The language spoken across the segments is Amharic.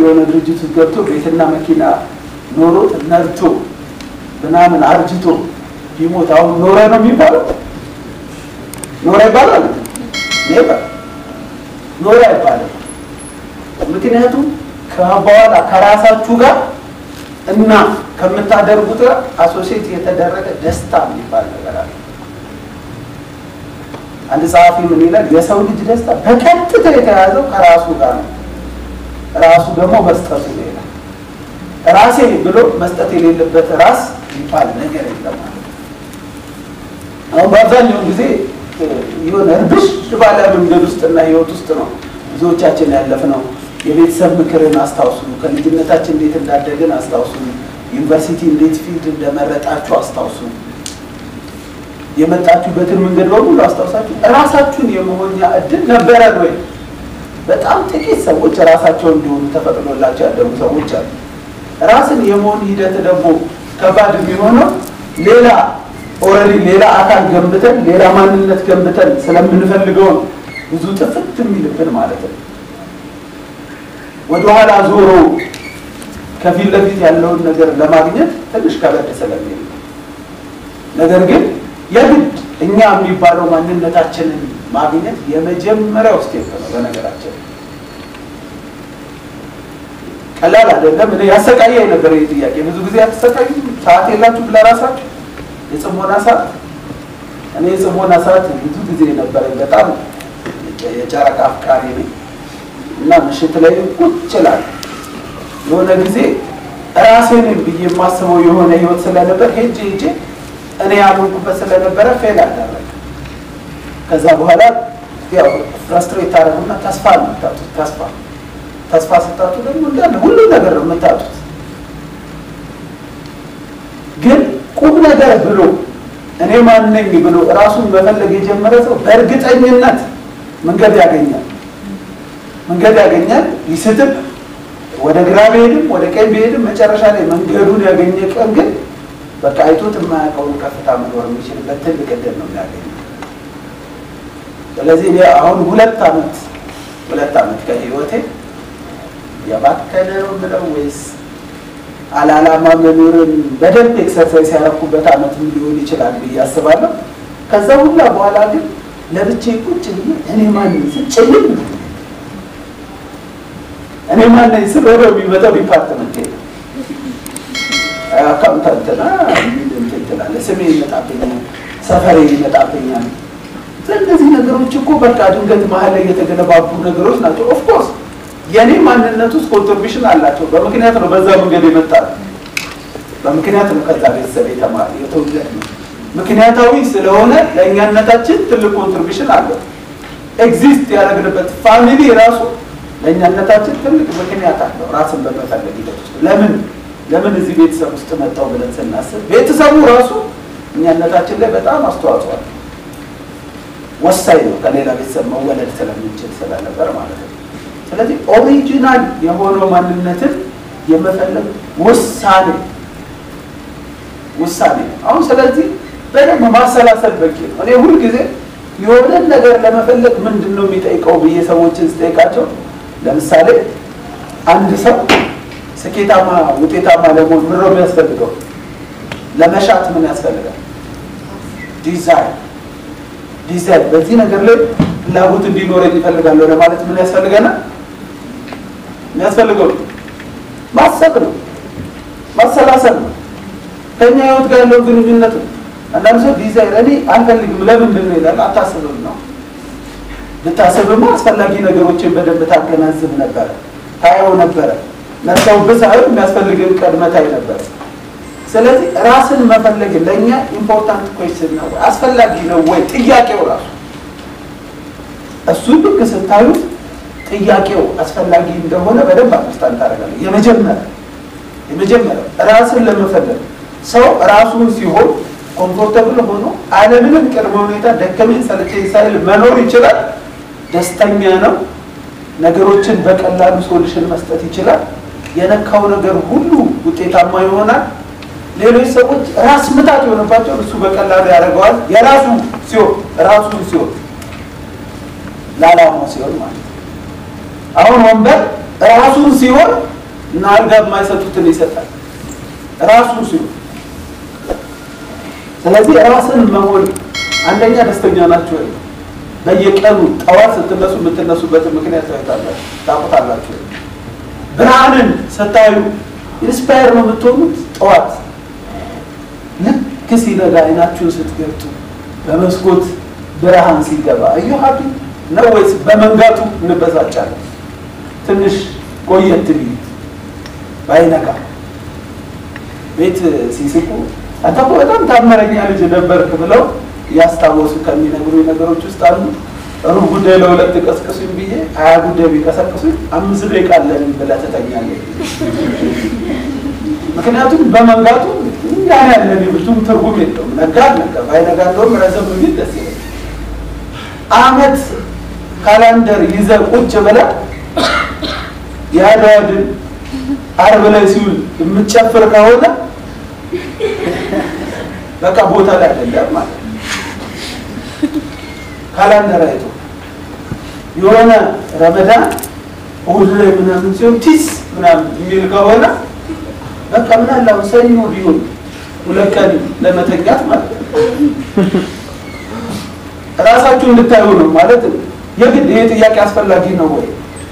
የሆነ ድርጅት ውስጥ ገብቶ ቤትና መኪና ኖሮት ነርቶ ምናምን አርጅቶ ቢሞት አሁን ኖረ ነው የሚባለው? ኖረ ይባላል? ኔበር ኖረ አይባልም። ምክንያቱም ከበኋላ ከራሳችሁ ጋር እና ከምታደርጉት ጋር አሶሴት የተደረገ ደስታ የሚባል ነገር አለ። አንድ ጸሐፊ ምን ይላል? የሰው ልጅ ደስታ በቀጥታ የተያዘው ከራሱ ጋር ነው። ራሱ ደግሞ መስጠቱ ነው ይላል። ራሴ ብሎ መስጠት የሌለበት ራስ የሚባል ነገር የለም ማለት ነው። አሁን በአብዛኛው ጊዜ የሆነ እርብሽ ባለ መንገድ ውስጥና ህይወት ውስጥ ነው ብዙዎቻችን ያለፍነው። የቤተሰብ ምክርን አስታውሱ። ከልጅነታችን እንዴት እንዳደግን አስታውሱ። ዩኒቨርሲቲ እንዴት ፊልድ እንደመረጣችሁ አስታውሱ። የመጣችሁበትን መንገድ በሙሉ አስታውሳችሁ ራሳችሁን የመሆኛ እድል ነበረን ወይ? በጣም ጥቂት ሰዎች ራሳቸው እንዲሆኑ ተፈቅዶላቸው ያደጉ ሰዎች አሉ። ራስን የመሆን ሂደት ደግሞ ከባድ የሚሆነው ሌላ ኦልሬዲ ሌላ አካል ገንብተን ሌላ ማንነት ገንብተን ስለምንፈልገው ነው ብዙ ጥፍት የሚልብን ማለት ነው። ወደኋላ ዞሮ ከፊት ለፊት ያለውን ነገር ለማግኘት ትንሽ ከበድ ስለሚል ነገር ግን የግድ እኛ የሚባለው ማንነታችንን ማግኘት የመጀመሪያው ስቴፕ ነው። በነገራችን ቀላል አይደለም። እኔ ያሰቃየኝ ነበር ይህ ጥያቄ። ብዙ ጊዜ ያተሰቃዩ ሰዓት የላችሁም ለራሳችሁ የጽሞና ሰዓት። እኔ የጽሞና ሰዓት ብዙ ጊዜ ነበረኝ። በጣም የጨረቃ አፍቃሪ ነኝ እና ምሽት ላይ ቁጭ እላለሁ። የሆነ ጊዜ ራሴን ብዬ የማስበው የሆነ ህይወት ስለነበር ሄጄ ሄጄ እኔ ያመንኩበት ስለነበረ ፌል አደረገ። ከዛ በኋላ ያው ፍራስትሬት ታደረጉና ተስፋ ነው የምታጡት። ተስፋ ተስፋ ስታጡ ደግሞ እንዳለ ሁሉ ነገር ነው የምታጡት። ግን ቁም ነገር ብሎ እኔ ማን ነኝ ብሎ ራሱን መፈለግ የጀመረ ሰው በእርግጠኝነት መንገድ ያገኛል። መንገድ ያገኛል። ይስትም ወደ ግራ ቢሄድም ወደ ቀኝ ቢሄድም መጨረሻ ላይ መንገዱን ያገኘ ቀን ግን በቃ አይቶት የማያውቀውን ከፍታ መኖር የሚችልበት ትልቅ እድል ነው የሚያገኘው። ስለዚህ እኔ አሁን ሁለት ዓመት ሁለት ዓመት ከህይወቴ የባከነ ነው የምለው ወይስ አላላማ መኖርን በደንብ ኤክሰርሳይዝ ያደረኩበት ዓመት ሊሆን ይችላል ብዬ አስባለሁ። ከዛ ሁላ በኋላ ግን ለብቼ ቁጭ ብዬ እኔ ማን ስል ጭልም እኔ ማን ነኝ ስል ወደ የሚመጣው ዲፓርትመንት ሄደ አካውንታንትና እንትን ትላለህ፣ ስሜ ይመጣብኛል፣ ሰፈሬ ይመጣብኛል። እነዚህ ነገሮች እኮ በቃ ድንገት መሀል ላይ የተገነባቡ ነገሮች ናቸው። ኦፍኮርስ የእኔ ማንነት ውስጥ ኮንትሪቢሽን አላቸው። በምክንያት ነው በዛ መንገድ የመጣል በምክንያት ነው ከዛ ቤተሰብ የተማረ የተወለድ ነው። ምክንያታዊ ስለሆነ ለእኛነታችን ትልቅ ኮንትሪቢሽን አለው። ኤግዚስት ያደረግንበት ፋሚሊ ራሱ ለእኛነታችን ትልቅ ምክንያት አለው። ራስን በመፈለግ ሂደት ውስጥ ለምን ለምን እዚህ ቤተሰብ ውስጥ መጣው ብለን ስናስብ ቤተሰቡ ራሱ እኛነታችን ላይ በጣም አስተዋጽኦ አለ። ወሳኝ ነው። ከሌላ ቤተሰብ መወለድ ስለምንችል ስለነበር ማለት ነው። ስለዚህ ኦሪጂናል የሆነው ማንነትን የመፈለግ ውሳኔ ውሳኔ ነው። አሁን ስለዚህ በደንብ ማሰላሰል በቂ ነው። እኔ ሁልጊዜ የሆነን ነገር ለመፈለግ ምንድን ነው የሚጠይቀው ብዬ ሰዎችን ስጠይቃቸው ለምሳሌ አንድ ሰው ስኬታማ ውጤታማ ለመሆን ምን ነው የሚያስፈልገው? ለመሻት ምን ያስፈልጋል? ዲዛይን ዲዛይን። በዚህ ነገር ላይ ፍላጎት እንዲኖረኝ ይፈልጋለሁ ለማለት ምን ያስፈልገናል? የሚያስፈልገው ማሰብ ነው፣ ማሰላሰል ነው፣ ከኛ ህይወት ጋር ያለው ግንኙነት ነው። አንዳንድ ሰው ዲዛይን እኔ አልፈልግም ለምንድን ነው ይላል። አታስብም ነው። ብታስብማ አስፈላጊ ነገሮችን በደንብ ታገናዝብ ነበረ፣ ታየው ነበረ መርሳው ብሳይሆን የሚያስፈልግን ቀድመህ ታይ ነበር። ስለዚህ ራስን መፈለግ ለእኛ ኢምፖርታንት ኮስችን ነው ወይ አስፈላጊ ነው ወይ ጥያቄው ራሱ እሱ ልክ ስታዩት ጥያቄው አስፈላጊ እንደሆነ በደንብ አንደርስታንድ ታደርጋለህ። የመጀመሪያ የመጀመሪያው ራስን ለመፈለግ ሰው ራሱን ሲሆን ኮምፎርተብል ሆኖ አለምንም ቅድመ ሁኔታ ደከመኝ ሰለቸኝ ሳይል መኖር ይችላል። ደስተኛ ነው። ነገሮችን በቀላሉ ሶሉሽን መስጠት ይችላል። የነካው ነገር ሁሉ ውጤታማ ይሆናል። ሌሎች ሰዎች ራስ ምታት የሆነባቸውን እሱ በቀላሉ ያደርገዋል። የራሱ ሲሆን ራሱ ሲሆን ለዓላማው ሲሆን ማለት ነው። አሁን ወንበር ራሱን ሲሆን እና አልጋ የማይሰጡትን ይሰጣል ራሱ ሲሆን። ስለዚህ ራስን መሆን አንደኛ ደስተኛ ናቸው ወይ? በየቀኑ ጠዋት ስትነሱ የምትነሱበትን ምክንያት ታዩታላችሁ፣ ታውቁታላችሁ። ብርሃንን ስታዩ ኢንስፓየር ነው የምትሆኑት። ጠዋት ልክ ሲነጋ አይናችሁን ስትገብቱ በመስኮት ብርሃን ሲገባ እዩ ሀቢ ነው ወይስ በመንጋቱ እንበሳጫለን? ትንሽ ቆየት ቢል ባይነጋ ቤት ሲስቁ አንተ እኮ በጣም ታመረኛ ልጅ ነበርክ ብለው እያስታወሱ ከሚነግሩ ነገሮች ውስጥ አሉ። ሩብ ጉዳይ ለሁለት ቀስቅሱኝ ብዬ ሀያ ጉዳይ ቢቀሰቅሱኝ አምስት ደቂቃ አለን ብለህ ትተኛለህ። ምክንያቱም በመንጋቱ ያን ያለን ብዙም ትርጉም የለውም። ነጋ አልነጋ ባይነጋ እንደውም ረዘም ቢል ደስ ይላል። አመት ካላንደር ይዘህ ቁጭ ብለህ የአድዋ ድል ዓርብ ላይ ሲውል የምትጨፍር ከሆነ በቃ ቦታ ላይ አይደለም ማለት ነው። ካላንደር አይቶ የሆነ ረመዳን እሑድ ላይ ምናምን ሲሆን ቲስ ምናምን የሚል ከሆነ በቃ ምን አለ አሁን ሰኞ ቢሆን ሁለት ቀን ለመተኛት ማለት ነው። ራሳችሁ እንድታዩ ነው ማለት ነው። የግድ ይሄ ጥያቄ አስፈላጊ ነው ወይ?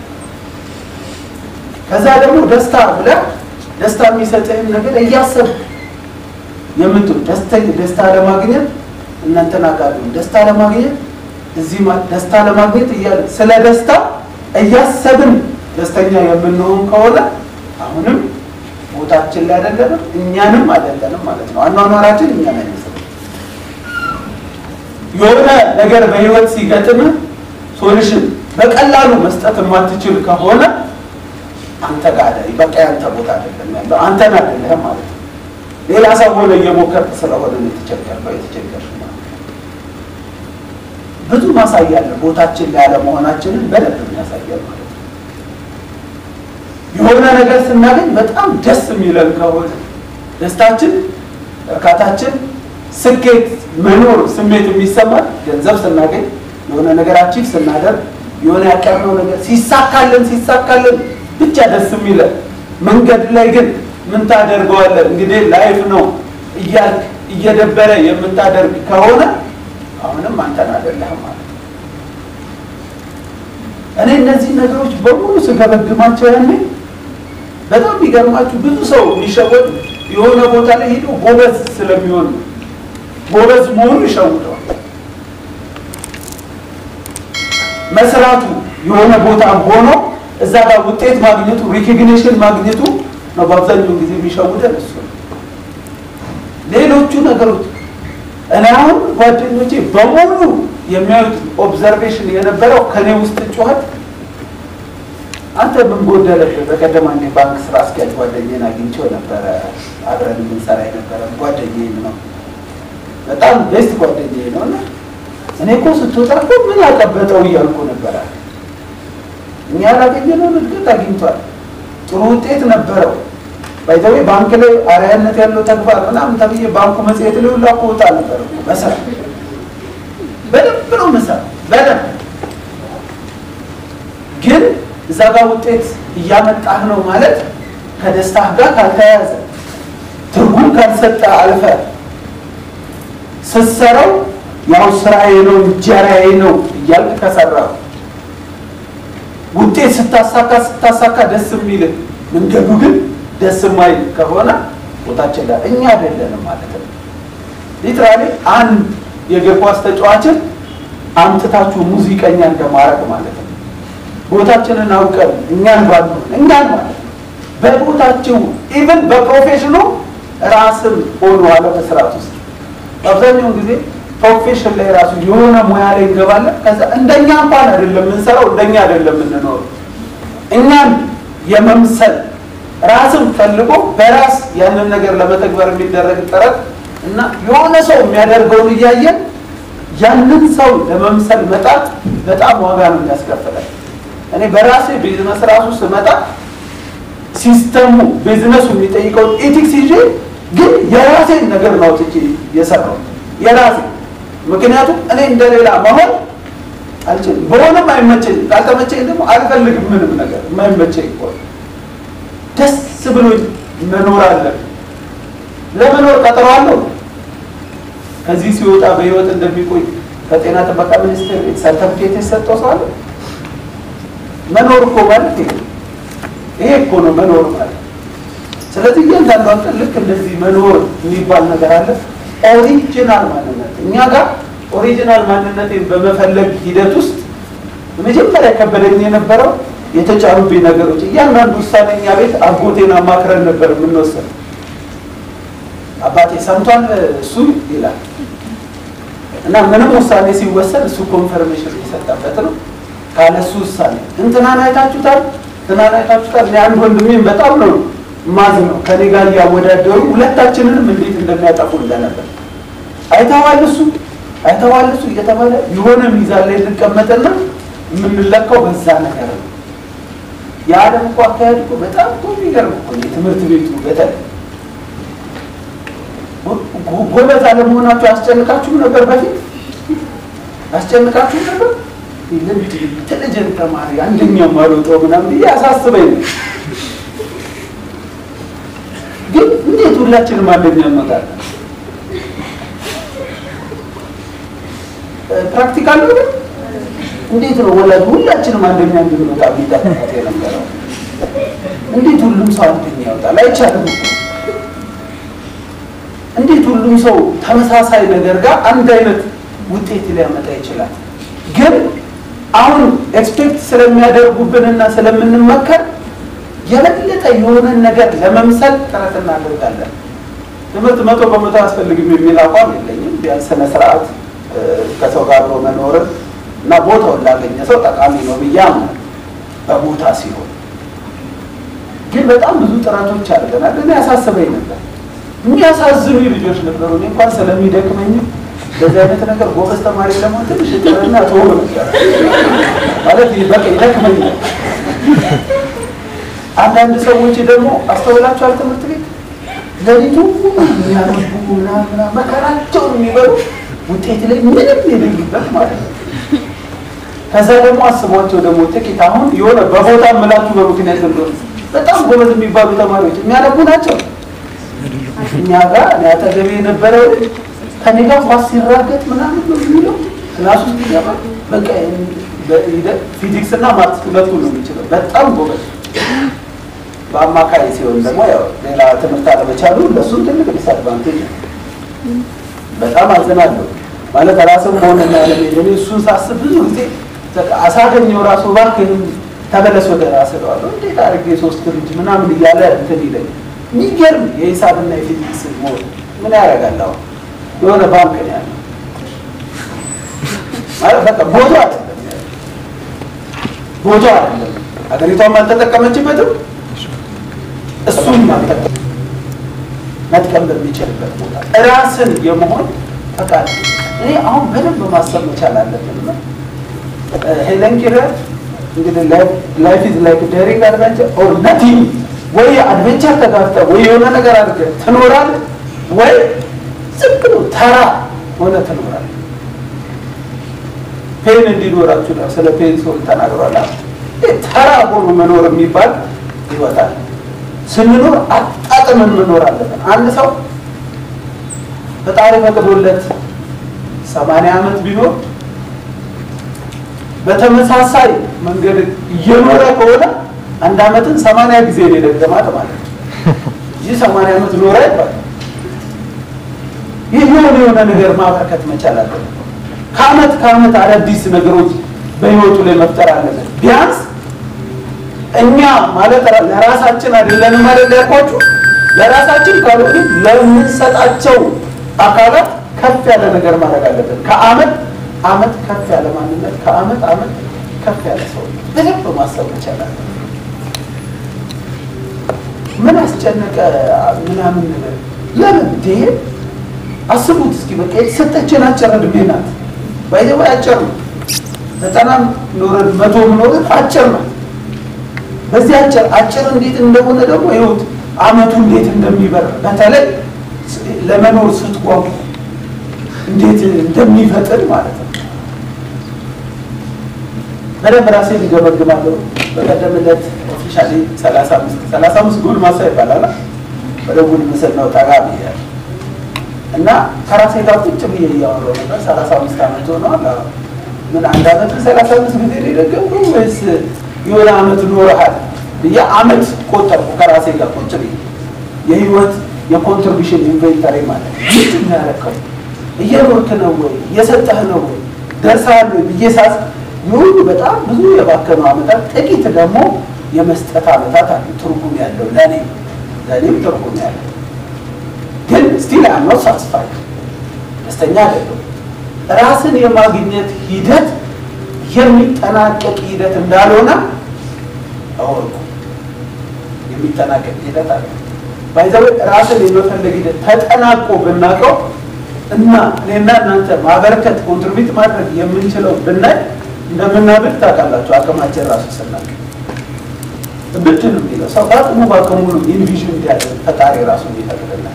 ከዛ ደግሞ ደስታ ብለህ ደስታ የሚሰጥህን ነገር እያሰብ የምትሉ ደስታ ለማግኘት እናንተን አጋሉ ደስታ ለማግኘት እዚህ ደስታ ለማግኘት እያለ ስለ ደስታ እያሰብን ደስተኛ የምንሆን ከሆነ አሁንም ቦታችን ላይ አይደለንም፣ እኛንም አይደለንም ማለት ነው። አኗኗራችን እኛን አይመስልም። የሆነ ነገር በህይወት ሲገጥምህ ሶሉሽን በቀላሉ መስጠት የማትችል ከሆነ አንተ ጋር አይደል፣ በቃ ያንተ ቦታ አይደለም ያለው፣ አንተን አይደለህም ማለት ነው። ሌላ ሰው ሆነ እየሞከርክ ስለሆነ የተቸገርከው የተቸገርሽ ማለት ነው። ብዙ ማሳያ አለ። ቦታችን ላይ አለመሆናችንን በደንብ ያሳያል ማለት ነው። የሆነ ነገር ስናገኝ በጣም ደስ የሚለን ከሆነ ደስታችን፣ እርካታችን፣ ስኬት፣ መኖር ስሜት የሚሰማል ገንዘብ ስናገኝ የሆነ ነገር አቺቭ ስናደርግ የሆነ ያቀርነው ነገር ሲሳካልን ሲሳካልን ብቻ ደስ የሚለን መንገድ ላይ ግን ምን ታደርገዋለህ እንግዲህ ላይፍ ነው እያልክ እየደበረ የምታደርግ ከሆነ አሁንም አንተን አይደለህም ማለት ነው። እኔ እነዚህ ነገሮች በሙሉ ስገመግማቸው ያኔ በጣም የሚገርማችሁ ብዙ ሰው የሚሸወድ የሆነ ቦታ ላይ ሄዶ ጎበዝ ስለሚሆን ነው። ጎበዝ መሆኑ ይሸውደዋል። መስራቱ የሆነ ቦታ ሆኖ እዛ ጋር ውጤት ማግኘቱ ሪኮግኒሽን ማግኘቱ ነው በአብዛኛው ጊዜ የሚሸውደን እሱ ነው። ሌሎቹ ነገሮች እኔ አሁን ጓደኞቼ በሙሉ የሚያዩት ኦብዘርቬሽን የነበረው ከኔ ውስጥ ጩኸት አንተ ምን ጎደለብህ? በቀደም አንዴ ባንክ ስራ አስኪያጅ ጓደኛዬን አግኝቼው ነበረ። አብረን የምንሰራ የነበረ ጓደኛዬን ነው። በጣም ቤስት ጓደኛዬ ነው እና እኔ እኮ ስትወጣ እኮ ምን ያቀበጠው እያልኩ ነበረ። እኛ ያላገኘነውን እድገት አግኝቷል። ጥሩ ውጤት ነበረው። ባይዘዌ ባንክ ላይ አርአያነት ያለው ተግባር ምናምን ተብዬ ባንኩ መጽሔት ላይ ሁላ እኮ ወጣ ነበር እኮ መሰራ በደንብ ነው መሰራ በደንብ ግን እዛ ጋር ውጤት እያመጣህ ነው ማለት ከደስታህ ጋር ካልተያያዘ ትርጉም ካልሰጠ አልፈ ስትሰራው ያው ስራዬ ነው እንጀራዬ ነው እያልክ ከሰራው ውጤት ስታሳካ ስታሳካ ደስ የሚልህ መንገዱ ግን ደስ የማይል ከሆነ ቦታችን ላይ እኛ አይደለንም ማለት ነው። ሊትራሊ አንድ የእግር ኳስ ተጫዋችን አምጥታችሁ ሙዚቀኛ እንደማድረግ ማለት ነው። ቦታችንን አውቀን እኛን ባንሆን እኛን ማለት ነው። በቦታችሁ ኢቨን በፕሮፌሽኑ ራስን ሆኖ አለመስራት ውስጥ አብዛኛውን ጊዜ ፕሮፌሽን ላይ ራሱ የሆነ ሙያ ላይ እንገባለን። ከዛ እንደኛ እንኳን አይደለም የምንሰራው፣ እንደኛ አይደለም የምንኖረው። እኛን የመምሰል ራስን ፈልጎ በራስ ያንን ነገር ለመተግበር የሚደረግ ጥረት እና የሆነ ሰው የሚያደርገውን እያየን ያንን ሰው ለመምሰል መጣት በጣም ዋጋ ነው የሚያስከፍላል። እኔ በራሴ ቢዝነስ ራሱ ስመጣ ሲስተሙ ቢዝነሱ የሚጠይቀውን ኤቲክስ ይዤ ግን የራሴን ነገር ነው ትቼ የሰራው የራሴ ምክንያቱም እኔ እንደሌላ መሆን አልችልም። በሆነም አይመቸኝም፣ ካልተመቸኝ ደግሞ አልፈልግም። ምንም ነገር የማይመቸኝ ከሆነ ደስ ብሎኝ መኖር አለ። ለመኖር ቀጠሮ አለው። ከዚህ ሲወጣ በህይወት እንደሚቆይ ከጤና ጥበቃ ሚኒስቴር ሰርተፍኬት የሰጠው ሰው አለ። መኖር እኮ ማለት ይሄ ይሄ እኮ ነው መኖር ማለት። ስለዚህ እያንዳንዷን ቀን ልክ እንደዚህ መኖር የሚባል ነገር አለ። ኦሪጂናል ማንነት እኛ ጋር ኦሪጂናል ማንነቴን በመፈለግ ሂደት ውስጥ መጀመሪያ ከበደኝ የነበረው የተጫኑብኝ ነገሮች። እያንዳንዱ ውሳኔ እኛ ቤት አጎቴን አማክረን ነበር የምንወሰን። አባቴ ሰምቷል እሱ ይላል እና ምንም ውሳኔ ሲወሰን እሱ ኮንፈርሜሽን የሰጠበት ነው። ካለ እሱ ውሳኔ እንትናን አይታችሁታል፣ እንትናን አይታችሁታል። እኔ አንድ ወንድሜን በጣም ነው ማዝ ነው ከኔ ጋር እያወዳደሩ ሁለታችንንም እንዴት እንደሚያጠፉ እንደነበር አይተዋል እሱ አይተዋል እሱ እየተባለ የሆነ ሚዛን ላይ እንቀመጥና የምንለካው በዛ ነገር ነው። የዓለም እኮ አካሄድ እኮ በጣም እኮ የሚገርም እኮ ነው። የትምህርት ቤቱ በተለይ ጎበዝ አለመሆናችሁ ያስጨንቃችሁ ነበር? በፊት ያስጨንቃችሁ ነበር? ኢንቴሊጀንት ተማሪ አንደኛው ማልወጣው ምናምን ብዬ አሳስበኝ ነው። ግን እንዴት ሁላችንም አንደኛ እንወጣለን? ፕራክቲካል ነው ግን እንዴት ነው ወላጅ ሁላችንም አንደኛ እንድንወጣ የሚጠበቁት የነበረው? እንዴት ሁሉም ሰው አንደኛ ይወጣል? አይቻልም እኮ እንዴት ሁሉም ሰው ተመሳሳይ ነገር ጋር አንድ አይነት ውጤት ሊያመጣ ይችላል? ግን አሁን ኤክስፔክት ስለሚያደርጉብንና ስለምንመከር የበለጠ የሆነን ነገር ለመምሰል ጥረት እናደርጋለን። ትምህርት መቶ በመቶ አያስፈልግም የሚል አቋም የለኝም። ቢያንስ ስነ ስርዓት ከሰው ጋር አብሮ መኖርን እና ቦታውን ላገኘ ሰው ጠቃሚ ነው ብዬ አምናለሁ። በቦታ ሲሆን ግን በጣም ብዙ ጥረቶች አድርገናል። እኔ ያሳስበኝ ነበር የሚያሳዝኑ ልጆች ነበሩ። እኔ እንኳን ስለሚደክመኝ በዚህ አይነት ነገር ጎበዝ ተማሪ ለመሆን ትንሽ ጥረና ተወው ነበር ማለት በቃ ይደክመኛል። አንዳንድ ሰዎች ደግሞ አስተውላችኋል፣ ትምህርት ቤት ሌሊቱ የሚያነቡ ምናምን መከራቸውን የሚበሉ ውጤት ላይ ምንም የሌሉበት ማለት ነው። ከዛ ደግሞ አስቧቸው ደግሞ ጥቂት አሁን የሆነ በቦታ ምላችሁ በምክንያት እንደሆነ በጣም ጎበዝ የሚባሉ ተማሪዎች የሚያነቡ ናቸው። እኛ ጋር እኔ አጠገቤ የነበረው ከኔ ጋር ኳስ ሲራገጥ ምናምን ነው የሚለው ክላስ ውስጥ ይገባል። በቃ ፊዚክስ እና ማትስ ሁለቱ ነው የሚችለው። በጣም ጎበዝ። በአማካይ ሲሆን ደግሞ ያው ሌላ ትምህርት አለመቻሉ ለእሱም ትልቅ ዲስአድቫንቴጅ ነው። በጣም አዝናለሁ ማለት ራስም ሆነ ያለ እሱን ሳስብ ብዙ ጊዜ አሳገኘው ራሱ እባክህን ተመለስ ወደ ራስህ እለዋለሁ። እንዴት አድርጌ ሶስት ልጅ ምናምን እያለ እንትን ይለኝ የሚገርም የሂሳብና የፊዚክስ ሞድ ምን ያደርጋል? አሁን የሆነ ባንክ ነው ያለው ማለት በቃ ቦታው አይደለም ቦታው አይደለም። ሀገሪቷም አልተጠቀመችበትም፣ እሱም አልጠቀም መጥቀም በሚችልበት ቦታ ራስን የመሆን ፈቃድ እኔ አሁን በደንብ ማሰብ መቻል አለብን። ሄለን ኪለር እንግዲህ ላይፍ ኢዝ ላይክ ዴሪንግ አድቨንቸር ኦር ነቲንግ ወይ አድቬንቸር ተጋፍጠህ ወይ የሆነ ነገር አድርገህ ትኖራለህ፣ ወይ ዝም ብሎ ተራ ሆነ ትኖራለህ። ፔን እንዲኖራችሁ ነው ስለ ፔን ሰው ተናግሯል። ተራ ሆኖ መኖር የሚባል ይወጣል። ስንኖር አጣጥመን መኖር አለብን። አንድ ሰው ፈጣሪ ፈቅዶለት ሰማንያ ዓመት ቢኖር በተመሳሳይ መንገድ እየኖረ ከሆነ አንድ ዓመትን ሰማንያ ጊዜ ነው የደገማት ማለት ነው። ይህ ሰማንያ ዓመት ኖረ ይባላል። ይህ የሆነ የሆነ ነገር ማበርከት መቻል አለበት። ከዓመት ከዓመት አዳዲስ ነገሮች በህይወቱ ላይ መፍጠር አለበት። ቢያንስ እኛ ማለት ለራሳችን አይደለንም አይደል ያልኳችሁ፣ ለራሳችን ካልሆነ ለምንሰጣቸው አካላት ከፍ ያለ ነገር ማድረግ አለብን። ከዓመት ዓመት ከፍ ያለ ማንነት፣ ከዓመት ዓመት ከፍ ያለ ሰው በደንብ ማሰብ መቻል አለብን። ምን አስጨነቀ ምናምን ነገር ለምን ይሄ አስቡት እስኪ በቃ የተሰጠችን አጭር እድሜ ናት። ባይዘባ አጭር ነው። ዘጠናም ኖረን መቶ ኖረን አጭር ነው። በዚህ አጭር አጭር እንዴት እንደሆነ ደግሞ ይኸውት አመቱ እንዴት እንደሚበር በተለይ ለመኖር ስትጓጉ እንዴት እንደሚፈጥን ማለት ነው። በደንብ ራሴን እገመግማለሁ። በቀደም ዕለት ኦፊሻል ስፔሻሊ ሰላሳ አምስት ሰላሳ አምስት ጎልማሳ ይባላል። ወደ ጉልምስናው ጠጋ ብያለሁ እና ከራሴ ጋር ቁጭ ብዬ እያወራሁ ነበር። ሰላሳ አምስት ዓመት ሆኗል። ምን አንድ ዓመት ሰላሳ አምስት ጊዜ ሊደገምኩ ወይስ የሆነ ዓመት ኖረሃል ብዬ ዓመት ቆጠርኩ ከራሴ ጋር ቁጭ ብዬ የህይወት የኮንትሪቢሽን ኢንቨንተሪ ማለት ነው። ምንድን ነው ያደረከው? እየኖርክ ነው ወይ? እየሰጠህ ነው ወይ? ደርሰሃል ወይ ብዬ ሳስ የሁሉ በጣም ብዙ የባከኑ ዓመታት፣ ጥቂት ደግሞ የመስጠት ዓመታት አሉ። ትርጉም ያለው ለእኔ ለእኔም ትርጉም ያለው ግን ስቲል አምኖት ሳስፋይ ደስተኛ አይደለም። ራስን የማግኘት ሂደት የሚጠናቀቅ ሂደት እንዳልሆነ አወቁ። የሚጠናቀቅ ሂደት አለ። ባይዘዌ ራስን የመፈለግ ሂደት ተጠናቆ ብናውቀው እና እኔና እናንተ ማበረከት ኮንትሪቢዩት ማድረግ የምንችለው ብናይ እንደምናብድ ታውቃላችሁ። አቅማችን ራሱ ስናቅ ብድ ነው የሚለው ሰው በአቅሙ በአቅሙ ኢንቪዥን እንዲያደርግ ፈጣሪ ራሱ ይፈቅድላል።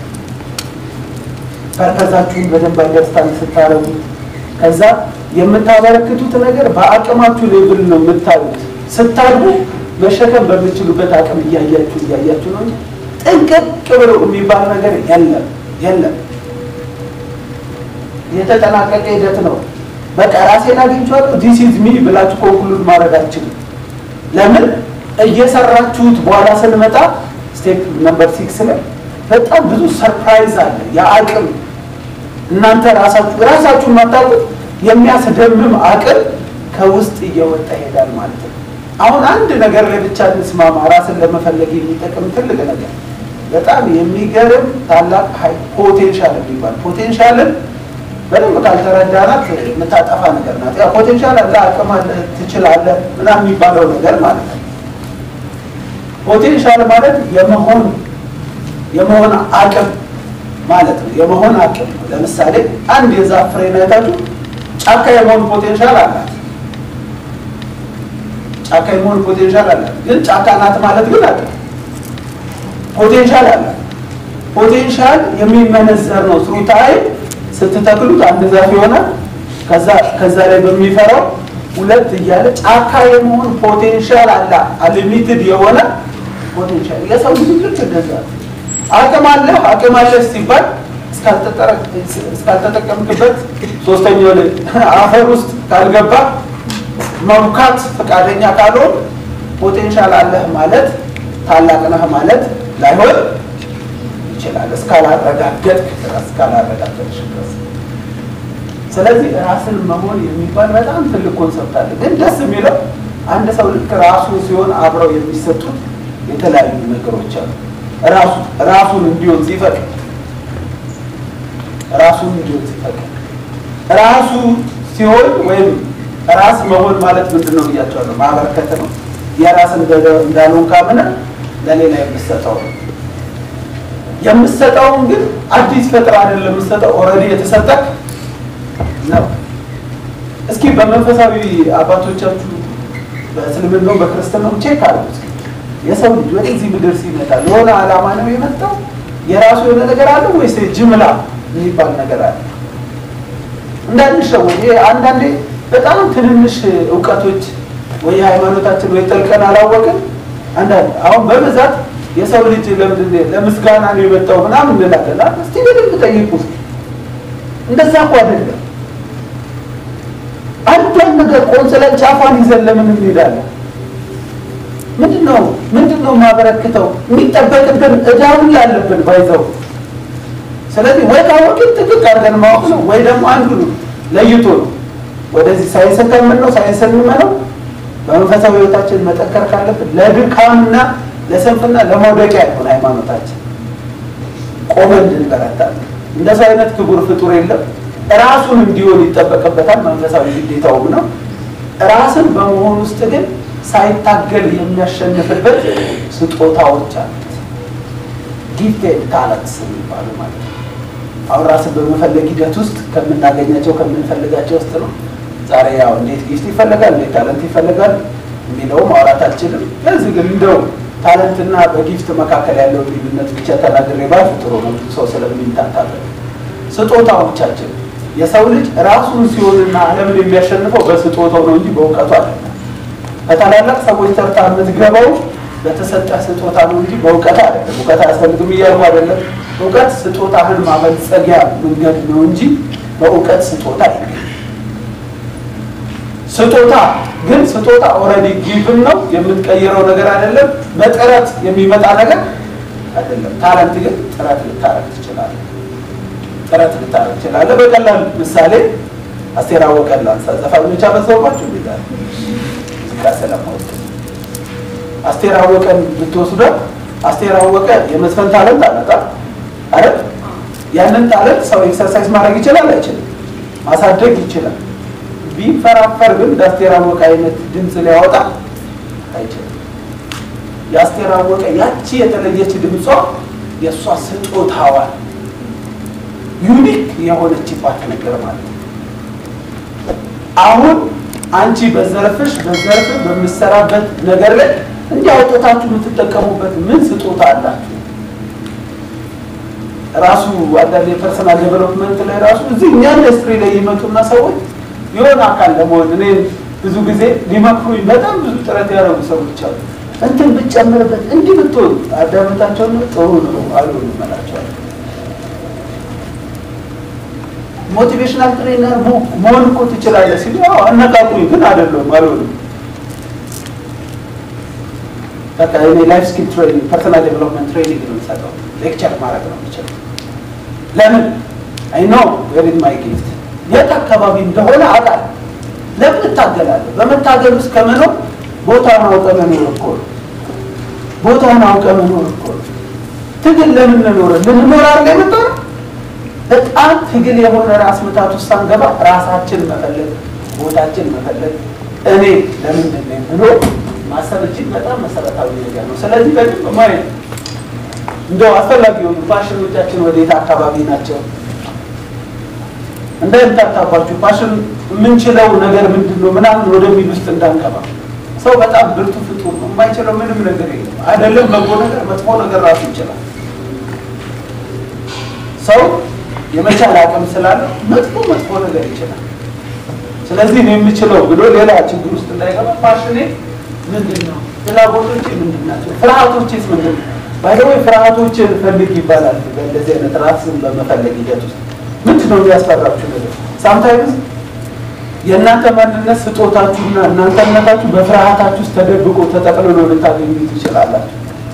ፐርፐዛችሁን በደንብ አንደርስታንድ ስታረጉ ከዛ የምታበረክቱት ነገር በአቅማችሁ ሌብል ነው የምታዩት። ስታድጉ መሸከም በምችሉበት አቅም እያያችሁ እያያችሁ ነው እንጂ ጥንቅቅ ብሎ የሚባል ነገር የለም የለም። የተጠናቀቀ ሂደት ነው። በቃ ራሴን አግኝቼዋለሁ ዲስ ኢዝ ሚ ብላችሁ ኮንክሉድ ማድረግ አልችልም። ለምን እየሰራችሁት በኋላ ስንመጣ ስቴፕ ነምበር ሲክስ ላይ በጣም ብዙ ሰርፕራይዝ አለ። የአቅም እናንተ ራሳችሁ ራሳችሁ የማታውቁት የሚያስደምም አቅም ከውስጥ እየወጣ ይሄዳል ማለት ነው። አሁን አንድ ነገር ላይ ብቻ እንስማማ። ራስን ለመፈለግ የሚጠቅም ትልቅ ነገር በጣም የሚገርም ታላቅ ፖቴንሻል የሚባል ፖቴንሻልን በደንብ ካልተረዳናት የምታጠፋ ነገር ናት። ያ ፖቴንሻል አለ፣ አቅም አለ፣ ትችላለህ ምናምን የሚባለው ነገር ማለት ነው። ፖቴንሻል ማለት የመሆን የመሆን አቅም ማለት ነው። የመሆን አቅም ነው። ለምሳሌ አንድ የዛፍ ፍሬ አይታችሁ ጫካ የመሆን ፖቴንሻል አላት። ጫካ የመሆን ፖቴንሻል አላት። ግን ጫካ ናት ማለት ግን አለ ፖቴንሻል አላት። ፖቴንሻል የሚመነዘር ነው። ስሩ ታይም ስትተክሉት አንድ ዛፍ ይሆናል። ከዛ ከዛ ላይ በሚፈራው ሁለት እያለ ጫካ የመሆን ፖቴንሻል አለ። አሊሚትድ የሆነ ፖቴንሻል የሰው ልጅ ልክ እንደዛ አቅም አለ አቅም አለ ሲባል እስካልተጠቀምክበት ሶስተኛው ላይ አፈር ውስጥ ካልገባ መብካት ፈቃደኛ ካልሆን ፖቴንሻል አለህ ማለት ታላቅ ነህ ማለት ላይሆን ይችላል። እስካላረጋገጥክ ድረስ እስካላረጋገጥሽ ድረስ። ስለዚህ ራስን መሆን የሚባል በጣም ትልቅ ኮንሰፕት አለ። ግን ደስ የሚለው አንድ ሰው ልክ ራሱ ሲሆን አብረው የሚሰጡት የተለያዩ ነገሮች አሉ። ራሱ ራሱን እንዲሆን ሲፈቅድ ራሱን እንዲሆን ሲፈቅድ ራሱ ሲሆን ወይም ራስ መሆን ማለት ምንድን ነው ብያቸዋለሁ። ማበርከት ነው። የራስ እንዳልሆን ካምነ ለሌላ የምሰጠው ነው። የምሰጠውን ግን አዲስ ፈጥራ አይደለም የምሰጠው፣ ኦልሬዲ የተሰጠክ ነው። እስኪ በመንፈሳዊ አባቶቻችሁ በእስልምናው በክርስትናው ቼክ አሉት። የሰው ልጅ ወደዚህ ምድር ሲመጣ የሆነ ዓላማ ነው የመጣው? የራሱ የሆነ ነገር አለ ወይስ ጅምላ የሚባል ነገር አለ? እንዳንሸወድ። ይሄ አንዳንዴ በጣም ትንንሽ እውቀቶች ወይ ሃይማኖታችን ወይ ጠልቀን አላወቅን። አንዳንድ አሁን በብዛት የሰው ልጅ ለምንድን ለምስጋና ነው የመጣው ምናምን እንላለን። እስቲ በደንብ ጠይቁ። እንደዛ እኮ አይደለም። አንዷን ነገር ቆንጽለን ጫፏን ይዘን ለምን እንሄዳለን? ምንድን ነው ምንድን ነው የማበረክተው? የሚጠበቅብን እዳውን ያለብን ባይዘው። ስለዚህ ወይ ካወቅን ጥቅቅ አድርገን ማወቅ ነው፣ ወይ ደግሞ አንዱ ነው ለይቶ ነው ወደዚህ ሳይንስ ከምን ነው ሳይንስ እንመነው። በመንፈሳዊ ህይወታችን መጠንከር ካለብን ለድካምና ለስንፍና ለመውደቂያ ይሆን ሃይማኖታችን ቆመን እንድንበረታለን። እንደሱ አይነት ክቡር ፍጡር የለም። ራሱን እንዲሆን ይጠበቅበታል። መንፈሳዊ ግዴታውም ነው። ራስን በመሆን ውስጥ ግን ሳይታገል የሚያሸንፍበት ስጦታዎች አሉት። ጊፍቴድ ታለንትስ የሚባሉ ማለት ነው። አሁን ራስን በመፈለግ ሂደት ውስጥ ከምናገኛቸው ከምንፈልጋቸው ውስጥ ነው። ዛሬ ያው እንዴት ጊፍት ይፈልጋል፣ እንዴት ታለንት ይፈልጋል የሚለው ማውራት አልችልም። ለዚህ ግን እንደው ታለንትና በጊፍት መካከል ያለው ልዩነት ብቻ ተናግሬ ባልፍ ጥሩ ነው፣ ሰው ስለሚንታታለን። ስጦታዎቻችን የሰው ልጅ ራሱን ሲሆንና ዓለምን የሚያሸንፈው በስጦታው ነው እንጂ በእውቀቱ አይደለም። ከታላላቅ ሰዎች ተርታ የምትገባው በተሰጠ ስጦታ ነው እንጂ በእውቀት አይደለም። እውቀት አያስፈልግም እያልኩ አይደለም። እውቀት ስጦታህን ማበልጸጊያ መንገድ ነው እንጂ በእውቀት ስጦታ አይደለም። ስጦታ ግን ስጦታ ኦልሬዲ ጊቭን ነው የምትቀይረው ነገር አይደለም። በጥረት የሚመጣ ነገር አይደለም። ታለንት ግን ጥረት ልታረግ ትችላለህ። ጥረት ልታረግ ትችላለህ። በቀላል ምሳሌ አስቴር አወቀን ላንሳ። ዘፋኞች አበዛውባችሁ ይላል ሙዚቃ ስለማወቅ አስቴር አወቀን ብትወስደው አስቴር አወቀ የመዝፈን ታለንት አለጣ አረ ያንን ታለንት ሰው ኤክሰርሳይዝ ማድረግ ይችላል አይችልም? ማሳደግ ይችላል። ቢፈራፈር ግን እንደ አስቴር አወቀ አይነት ድምፅ ሊያወጣ አይችልም። የአስቴር አወቀ ያቺ የተለየች ድምጿ የእሷ ስጦታዋን ዩኒክ የሆነችባት ነገር ማለት ነው። አሁን አንቺ በዘርፍሽ በዘርፍ በምሰራበት ነገር ላይ እንዲህ አውጥታችሁ የምትጠቀሙበት ምን ስጦታ አላችሁ? ራሱ አንዳንድ የፐርሰናል ዴቨሎፕመንት ላይ ራሱ እዚህ እኛ ኢንዱስትሪ ላይ ይመጡና ሰዎች የሆነ አካል ለመሆን እኔ ብዙ ጊዜ ሊመክሩኝ በጣም ብዙ ጥረት ያደረጉ ሰዎች አሉ። እንትን ብትጨምርበት እንዲህ ብትሆን አዳመጣቸውን ጥሩ ነው አሉ እንመላቸዋለን። ሞቲቬሽናል ትሬነር መሆን እኮ ትችላለህ ሲሉ አነቃቁኝ፣ ግን አይደለም አልሆንም። በቃ እኔ ላይፍ ስኪል ትሬኒንግ ፐርሰናል ዴቨሎፕመንት ትሬኒንግ ነው የሚሰጠው። ሌክቸር ማድረግ ነው የሚችለው። ለምን አይ ኖ ዌር ኢዝ ማይ ጊፍት የት አካባቢ እንደሆነ አውቃለሁ። ለምን እታገላለሁ? በመታገል ውስጥ ከመኖር ቦታውን አውቀ መኖር እኮ ነው። ቦታውን አውቀ መኖር እኮ ነው። ትግል ለምን እንኖር ልንኖር አድርገ የመጣ ነው። በጣም ትግል የሆነ ራስ ምታት ውስጥ ሳንገባ ራሳችን መፈለግ፣ ቦታችን መፈለግ፣ እኔ ለምንድን ነኝ ብሎ ማሰብ እጅግ በጣም መሰረታዊ ነገር ነው። ስለዚህ በደንብ ማየት እንደው አስፈላጊ የሆኑ ፋሽኖቻችን ወዴት አካባቢ ናቸው እንዳይምታታባችሁ ፋሽን የምንችለው ነገር ምንድን ነው ምናምን ወደሚል ውስጥ እንዳንገባ። ሰው በጣም ብርቱ ፍጡር ነው። የማይችለው ምንም ነገር የለም። አይደለም በጎ ነገር፣ መጥፎ ነገር ራሱ ይችላል። ሰው የመቻል አቅም ስላለው መጥፎ መጥፎ ነገር ይችላል። ስለዚህ ነው የምችለው ብሎ ሌላ ችግር ውስጥ እንዳይገባ ፋሽኔ ምንድን ነው? ፍላጎቶቼ ምንድን ናቸው? ፍርሃቶቼስ ምንድን ነው? ባይደወይ ፍርሃቶችን ፈልግ ይባላል። በእንደዚህ አይነት ራስን በመፈለግ ሂደት ውስጥ ምንድን ነው የሚያስፈራችሁ ነገር? ሳምታይምስ የእናንተ ማንነት ስጦታችሁና እናንተነታችሁ በፍርሃታችሁ ውስጥ ተደብቆ ተጠቅልሎ ልታገኙ ትችላላችሁ።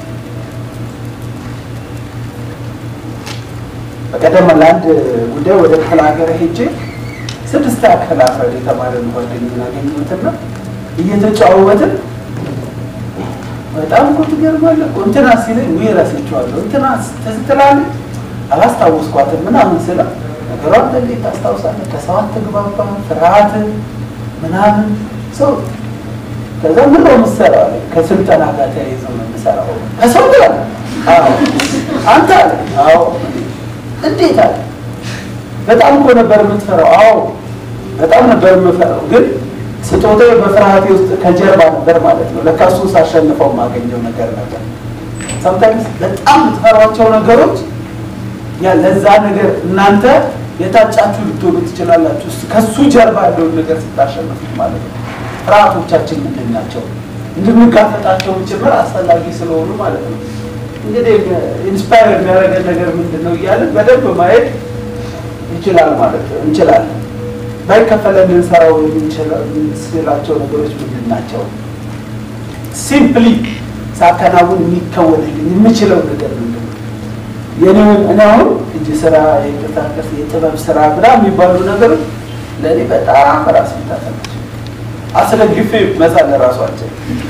በቀደም ለአንድ ጉዳይ ወደ ክፍለ ሀገር ሄጄ ስድስት ክፍል አስራ የተማረ ጓደኛዬን አገኘሁትና እየተጫወትን በጣም እኮ ትገርማለህ እኮ እንትና ሲለኝ ወይ እረሳቸዋለሁ እንትና ትዝ ትላለች አላስታወስኳትም ምናምን ስለው ነገሯን እንዴት ታስታውሳለህ? ከሰው አትግባባ፣ ፍርሃት ምናምን ሰው ከዛ ምን ነው የምትሰራው አለኝ። ከስልጠና ጋር ተያይዞ ነው የምሰራው። ከሰው ጋር አዎ። አንተ አለ አዎ። እንዴት አለ በጣም እኮ ነበር የምትፈራው። አዎ በጣም ነበር የምፈራው ግን ስጦታዬ በፍርሃቴ ውስጥ ከጀርባ ነበር ማለት ነው። ለካ እሱን ሳሸንፈው የማገኘው ነገር ነበር። ሰምታይምስ በጣም የምትፈሯቸው ነገሮች ያ ለዛ ነገር እናንተ የታጫችሁ ልትሆኑ ትችላላችሁ። ከሱ ጀርባ ያለውን ነገር ስታሸንፉት ማለት ነው። ፍርሃቶቻችን ምንድን ናቸው? እንድንጋፈጣቸው ጭምር አስፈላጊ ስለሆኑ ማለት ነው። እንግዲህ ኢንስፓየር የሚያደርገን ነገር ምንድን ነው እያለን በደንብ ማየት ይችላል ማለት ነው እንችላለን። ባይከፈለን ልንሰራው የምንችላቸው ነገሮች ምንድን ናቸው? ሲምፕሊ ሳከናውን የሚከወንልኝ የምችለው ነገር ምንድን ነው? የኔውን እኔ አሁን እጅ ስራ፣ የቅርጻቅርጽ፣ የጥበብ ስራ ብላ የሚባሉ ነገሮች ለእኔ በጣም ራስ ምታት ናቸው። አስደግፌ መሳል ለራሷቸው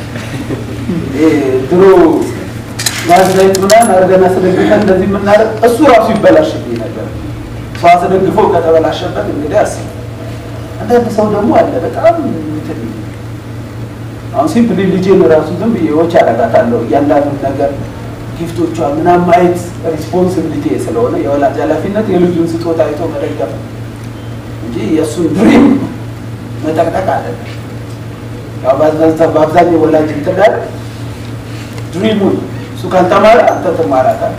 ድሮ ጋዜጣዊት ምናምን አድርገን አስደግፈን እንደዚህ የምናደርግ እሱ ራሱ ይበላሽብኝ ነገር ሰው አስደግፎ ከተበላሸበት እንግዲህ አስብ አንዳንድ ሰው ደግሞ አለ በጣም እንትን አሁን ሲምፕሊ ልጄን ራሱ ዝም ብዬ ዎች አደርጋታለሁ እያንዳንዱ ነገር ጊፍቶቿ ምናምን ማየት ሪስፖንሲቢሊቲ ስለሆነ የወላጅ ኃላፊነት የልጁን ስጦታ አይቶ መደገፍ እንጂ የእሱን ድሪም መጠቅጠቅ አይደለም። ያው በአብዛኛው ወላጅ እንትዳር ድሪሙን እሱ ካልተማረ አንተ ትማራታለህ።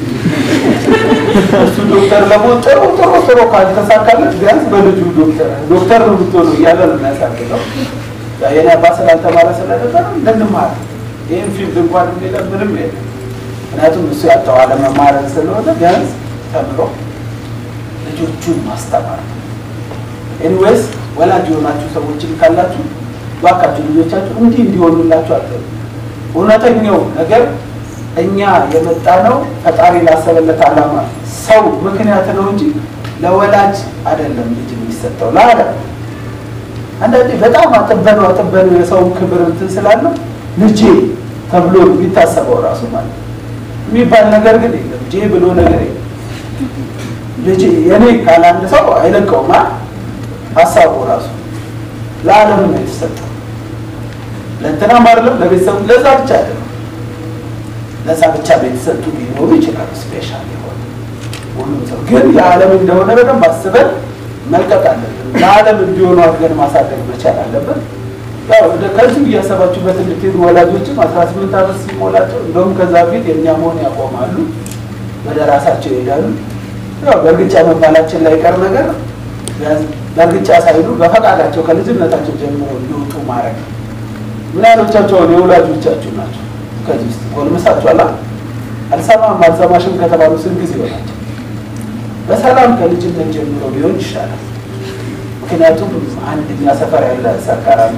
እሱ ዶክተር ለመሆን ጥሩ ጥሩ ጥሩ ካልተሳካለት ቢያንስ በልጁ ዶክተር ዶክተር ነው የምትሆነው እያለ ነው የሚያሳድገው። የኔ አባት ስላልተማረ ስለነበረ እንድንማር ይህን ፊልድ እንኳን የሚለ ምንም የለም። ምክንያቱም እሱ ያጣው አለመማረን ስለሆነ ቢያንስ ተምሮ ልጆቹን ማስተማር ነው። ኤኒዌይስ ወላጅ የሆናችሁ ሰዎችን ካላችሁ እባካችሁ ልጆቻችሁ እንዲህ እንዲሆኑላችሁ አትበሉ። እውነተኛው ነገር እኛ የመጣ ነው ፈጣሪ ላሰበለት ዓላማ ሰው ምክንያት ነው እንጂ ለወላጅ አይደለም ልጅ የሚሰጠው ለዓለም። አንዳንዴ በጣም አጥበነው አጥበነው የሰውን ክብር እንትን ስላለው ልጄ ተብሎ የሚታሰበው ራሱ ማለት ነው የሚባል ነገር ግን የለም። ጄ ብሎ ነገር የለም። ልጄ የኔ ካለ አንድ ሰው አይለቀውም። ሀሳቡ ራሱ ለዓለም ነው የተሰጠው። ለእንትናም አይደለም ለቤተሰቡ ለዛ ብቻ አይደለም። ለዛ ብቻ ቤተሰጡ ሊኖሩ ይችላሉ። ስፔሻል የሆነ ሁሉም ሰው ግን የዓለም እንደሆነ በደንብ አስበን መልቀቅ አለብን። ለዓለም እንዲሆኑ አድርገን ማሳደግ መቻል አለብን። ያው ከዚሁ እያሰባችሁበት እንድትሄዱ ወላጆችም አስራ ስምንት ዓመት ሲሞላቸው እንደውም ከዛ በፊት የእኛ መሆን ያቆማሉ፣ ወደ ራሳቸው ይሄዳሉ። ያው በእርግጫ መባላችን ላይ ቀር ነገር በእርግጫ ሳይሉ በፈቃዳቸው ከልጅነታቸው ጀምሮ እንዲወጡ ማድረግ ምን ያህሎቻቸው የወላጆቻችሁ ናቸው? ከዚህ ውስጥ ጎልምሳችኋላ አልሰማም አልሰማሽም ከተባሉ ስንት ጊዜ ይሆናቸው? በሰላም ከልጅነት ጀምሮ ቢሆን ይሻላል። ምክንያቱም አንድ እኛ ሰፈር ያለ ሰካራሚ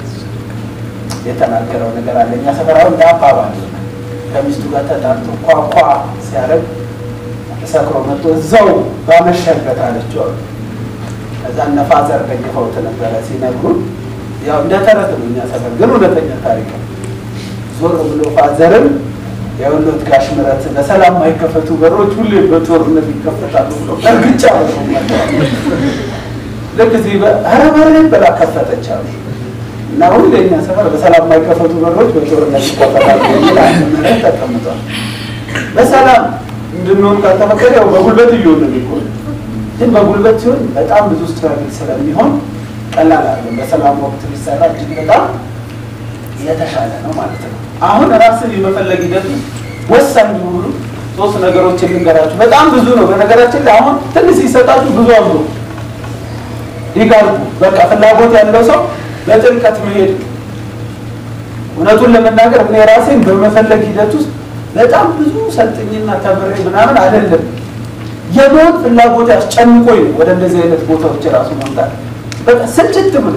የተናገረው ነገር አለ። እኛ ሰፈር አሁን አባባል ከሚስቱ ጋር ተጣርቶ ኳኳ ሲያደርግ ሰክሮ መጥቶ እዛው ባመሸበት አለችው። ከዛ እነ ፋዘር ደግፈውት ነበረ ሲነግሩን፣ ያው እንደ ተረት ነው እኛ ሰፈር ግን እውነተኛ ታሪክ ነው። ዞር ብሎ ፋዘርን የወሎት ጋሽ ምረት በሰላም የማይከፈቱ በሮች ሁሌ በጦርነት ይከፈታሉ ብሎ እርግጫ ልክ እዚህ ኧረ በር ብላ ከፈተች አሉ እና ሁሌ እኛ ሰፈር በሰላም የማይከፈቱ በሮች በጦርነት ይከፈታሉ የሚል አንድ ምረት ተቀምጧል። በሰላም እንድንሆን ካልተፈቀደ ያው በጉልበት እየሆነ ሊሆን ግን በጉልበት ሲሆን በጣም ብዙ ስትራግል ስለሚሆን ቀላል አይደለም። በሰላም ወቅት ሊሰራ እጅግ በጣም የተሻለ ነው ማለት ነው። አሁን ራስን የመፈለግ ሂደቱ ወሳኝ የሆኑ ሶስት ነገሮች የምንገራችሁ በጣም ብዙ ነው። በነገራችን ላይ አሁን ትንሽ ሲሰጣችሁ ብዙ አብሮ ይጋርቡ። በቃ ፍላጎት ያለው ሰው በጥልቀት መሄድ እውነቱን ለመናገር እኔ ራሴን በመፈለግ ሂደት ውስጥ በጣም ብዙ ሰልጥኝና ተምሬ ምናምን አይደለም የመሆን ፍላጎት ያስጨንቆኝ ነው ወደ እንደዚህ አይነት ቦታዎች ራሱ መምጣት በቃ ስልችት ምን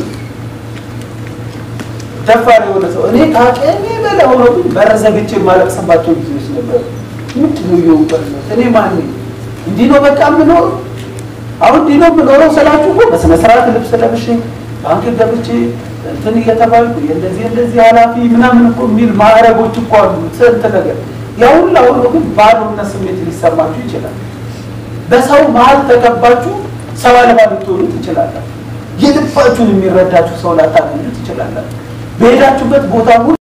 ደፋር የሆነ ሰው እኔ ከአቅሜ በላይ ሆኖብኝ በር ዘግቼ የማለቅስባቸው ጊዜዎች ነበሩ። ምንድን ነው እየውበት እኔ ማን እንዲህ ነው በቃ የምኖረው አሁን እንዲህ ነው የምኖረው ስላችሁ እኮ በስነ ስርዓት ልብስ ለብሼ ባንክ ገብቼ እንትን እየተባልኩ የእንደዚህ እንደዚህ ኃላፊ ምናምን እኮ የሚል ማዕረጎች እኮ አሉ። ስንት ነገር ያ ሁላ ሆኖ ግን ባዶነት ስሜት ሊሰማችሁ ይችላል። በሰው መሀል ተከባችሁ ሰው አልባ ልትሆኑ ትችላላችሁ። የልባችሁን የሚረዳችሁ ሰው ላታገኙ ትችላላችሁ። በሄዳችሁበት ቦታ